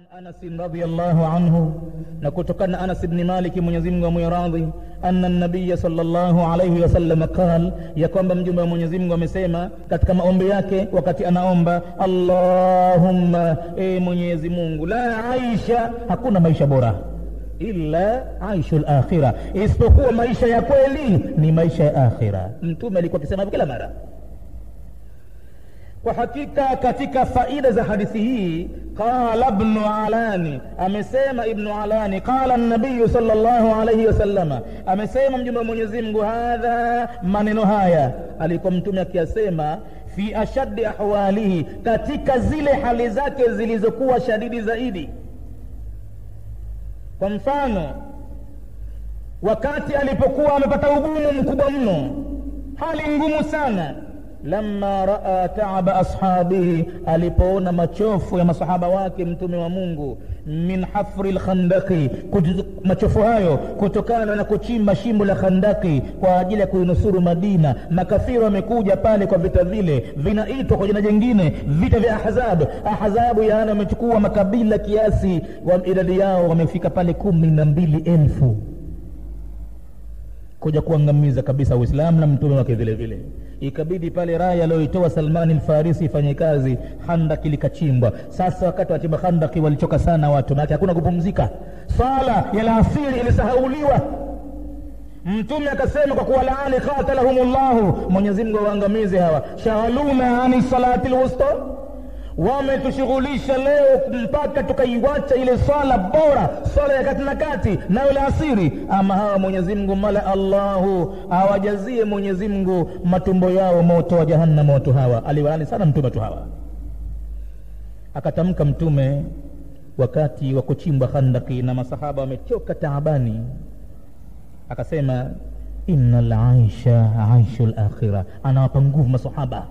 Anas radhiyallahu anhu, na kutokana na Anas ibn Malik, Mwenyezi Mungu amwiradhi, anna nabiya sallallahu alayhi wasallam qal, ya kwamba mjumbe wa Mwenyezi Mungu amesema katika maombi yake wakati anaomba, Allahumma, e Mwenyezi Mungu, la aisha, hakuna maisha bora illa aishu lakhira, isipokuwa maisha ya kweli ni maisha ya akhira. Mtume alikuwa akisema hivyo kila mara. Kwa hakika katika faida za hadithi hii, qala ibnu Alani, amesema Ibnu Alani, qala nabiyu sallallahu alayhi wasallama, amesema mjumbe wa Mwenyezi Mungu, hadha, maneno haya alikuwa mtume akiyasema fi ashaddi ahwalihi, katika zile hali zake zilizokuwa shadidi zaidi. Kwa mfano, wakati alipokuwa amepata ugumu mkubwa mno, hali ngumu sana lamma raa taaba ashabihi, alipoona machofu ya masahaba wake mtume wa Mungu, min hafri lkhandaki, machofu hayo kutokana na kuchimba shimbo la khandaki kwa ajili ya kuinusuru Madina. Makafiri wamekuja pale kwa vita vile, vinaitwa kwa jina jingine vita vya Ahzab. Ahzabu yaani wamechukua makabila kiasi, wa idadi yao wamefika pale kumi na mbili elfu kuja kuangamiza kabisa Uislamu na mtume wake vile vile. Ikabidi pale raya aliyoitoa Salmani Alfarisi ifanye kazi, handaki likachimbwa. Sasa wakati wachimba handaki walichoka sana watu, maana hakuna kupumzika. Swala ya alasiri ilisahauliwa. Mtume akasema kwa kuwa laani qatalahumullahu, Mwenyezi Mungu awaangamize hawa. Shaghaluna ani salati lwusta wametushughulisha leo mpaka tukaiwacha ile swala bora, swala ya kati na kati, nayo la asiri. Ama hawa Mwenyezi Mungu mala Allahu awajazie Mwenyezi Mungu matumbo yao moto wa jahannam. Watu hawa aliwalani sana mtume watu hawa. Akatamka mtume wakati wa kuchimbwa khandaki na masahaba wamechoka taabani, akasema innal aisha aishu lakhira, anawapa nguvu masahaba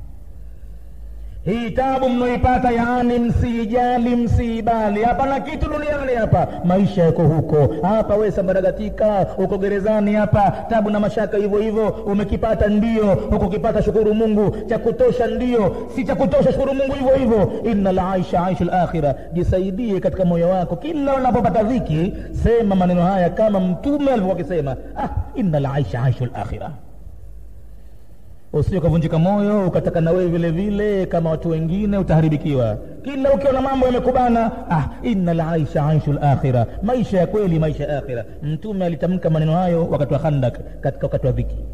hii tabu mnaoipata, yaani msiijali, msiibali. Hapana kitu duniani hapa, maisha yako huko. Hapa wewe sambaragatika, uko gerezani hapa, tabu na mashaka hivyo hivyo. Umekipata ndio, ukukipata shukuru Mungu. Cha kutosha ndio, si cha kutosha shukuru Mungu hivyo hivyo. Innal aisha aishu lakhira, jisaidie katika moyo wako, kila unapopata dhiki sema maneno haya kama Mtume alivyokuwa akisema, ah, innal aisha aishu lakhira Usije ukavunjika moyo ukataka na wewe vile vile kama watu wengine, utaharibikiwa. Kila ukiona mambo yamekubana, ah, innal aisha aishu lakhira, maisha ya kweli, maisha ya akhira. Mtume alitamka maneno hayo wakati wa Khandak, katika wakati wa dhiki.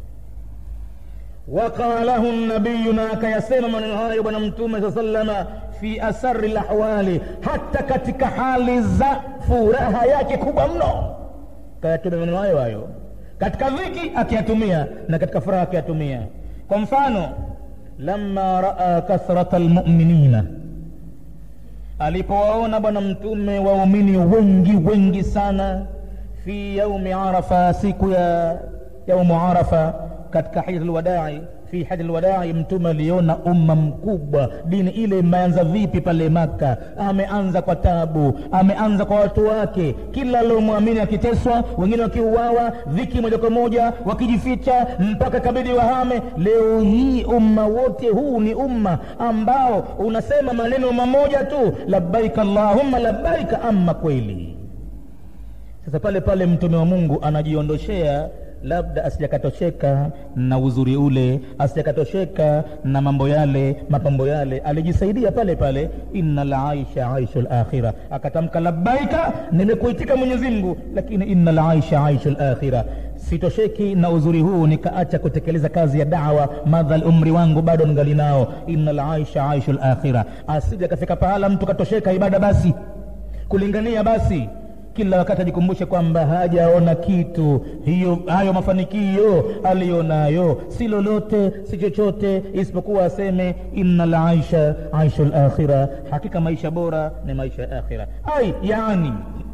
Waqalahu nabiyu, na akayasema maneno hayo Bwana Mtume saa sallama, fi asari lahwali, hata katika hali za furaha yake kubwa mno, kayatumia maneno hayo hayo katika dhiki akiyatumia na katika furaha akiyatumia. Kwa mfano, lamma raa kathrata almu'minina, alipowaona bwana mtume waumini wengi wengi sana, fi yaumi Arafa, siku ya yaumu Arafa, katika hijjatul wadai fi hajjatul wadai, mtume aliona umma mkubwa. Dini ile imeanza vipi pale Maka? Ameanza kwa tabu, ameanza kwa watu wake, kila aliomwamini akiteswa, wengine wakiuawa, dhiki moja kwa moja, wakijificha mpaka kabidi wahame. Leo hii umma wote huu ni umma ambao unasema maneno mamoja tu, labbaika allahumma labbaika. Ama kweli sasa, pale pale mtume wa Mungu anajiondoshea labda asijakatosheka na uzuri ule, asijakatosheka na mambo yale, mapambo yale, alijisaidia pale pale, innal aisha aishu lakhira, akatamka labbaika, nimekuitika Mwenyezi Mungu, lakini innal aisha aishu lakhira, sitosheki na uzuri huu nikaacha kutekeleza kazi ya dawa, madhal umri wangu bado ningali nao. Innal aisha aishu lakhira, asija kafika pahala mtu katosheka ibada basi kulingania basi kila wakati ajikumbushe kwamba hajaona kitu. Hiyo hayo mafanikio aliyonayo si lolote, si chochote isipokuwa aseme innal aisha aishu lakhira, hakika maisha bora ni maisha ya akhira. Ai, yani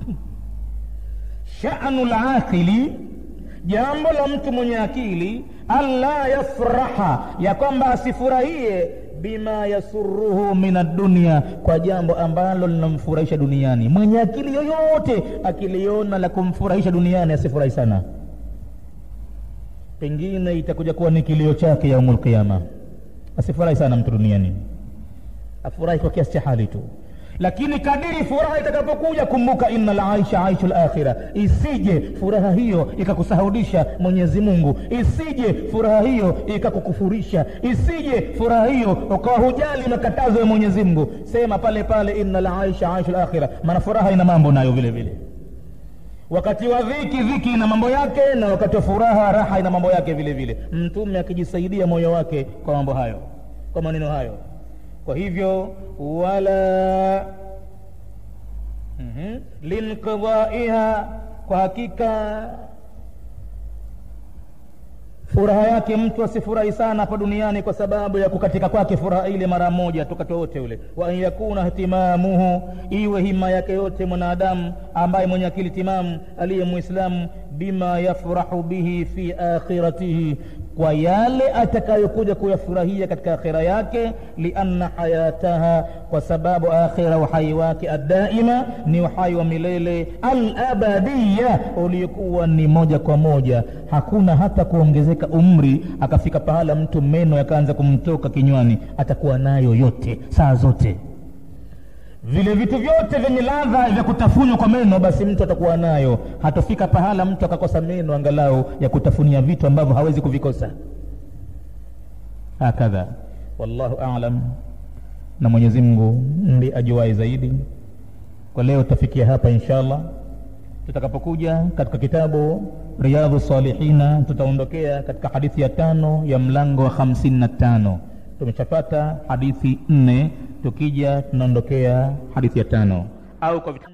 shanu laqili, jambo la mtu mwenye akili, alla yafraha, ya kwamba asifurahie bima yasuruhu min addunia, kwa jambo ambalo linamfurahisha duniani. Mwenye akili yoyote akiliona la kumfurahisha duniani asifurahi sana, pengine itakuja kuwa ni kilio chake yaumul qiyama. Asifurahi sana mtu duniani, afurahi kwa kiasi cha hali tu. lakini kadiri furaha itakapokuja kumbuka inna laisha aishu lakhira isije furaha hiyo ikakusahaudisha mwenyezi mungu isije furaha hiyo ikakukufurisha isije furaha hiyo ukawa hujali makatazo ya mwenyezi mungu sema pale pale inna laisha aishu lakhira maana furaha ina mambo nayo vile vile wakati wa dhiki dhiki ina mambo yake na wakati wa furaha raha ina mambo yake vile vile mtume akijisaidia moyo wake kwa mambo hayo kwa maneno hayo kwa hivyo wala mm-hmm. linqidaiha kwa hakika furaha yake mtu asifurahi sana hapa duniani kwa sababu ya kukatika kwake furaha ile mara moja tukati wote ule wa an yakuna htimamuhu iwe hima yake yote mwanadamu ambaye mwenye akili timamu aliye mwislamu bima yafrahu bihi fi akhiratihi kwa yale atakayokuja kuyafurahia katika akhira yake lianna hayataha kwa sababu akhira uhai wake addaima ni uhai wa milele alabadiya uliokuwa ni moja kwa moja hakuna hata kuongezeka umri akafika pahala mtu meno yakaanza kumtoka kinywani atakuwa nayo yote saa zote vile vitu vyote vyenye ladha vya kutafunwa kwa meno basi mtu atakuwa nayo hatofika pahala mtu akakosa meno angalau ya kutafunia vitu ambavyo hawezi kuvikosa hakadha wallahu alam na mwenyezi mungu ndi ajuai zaidi kwa leo tutafikia hapa insha allah tutakapokuja katika kitabu riyadhu salihina tutaondokea katika hadithi ya tano ya mlango wa hamsini na tano tumeshapata hadithi nne tukija tunaondokea hadithi ya tano au kwa vita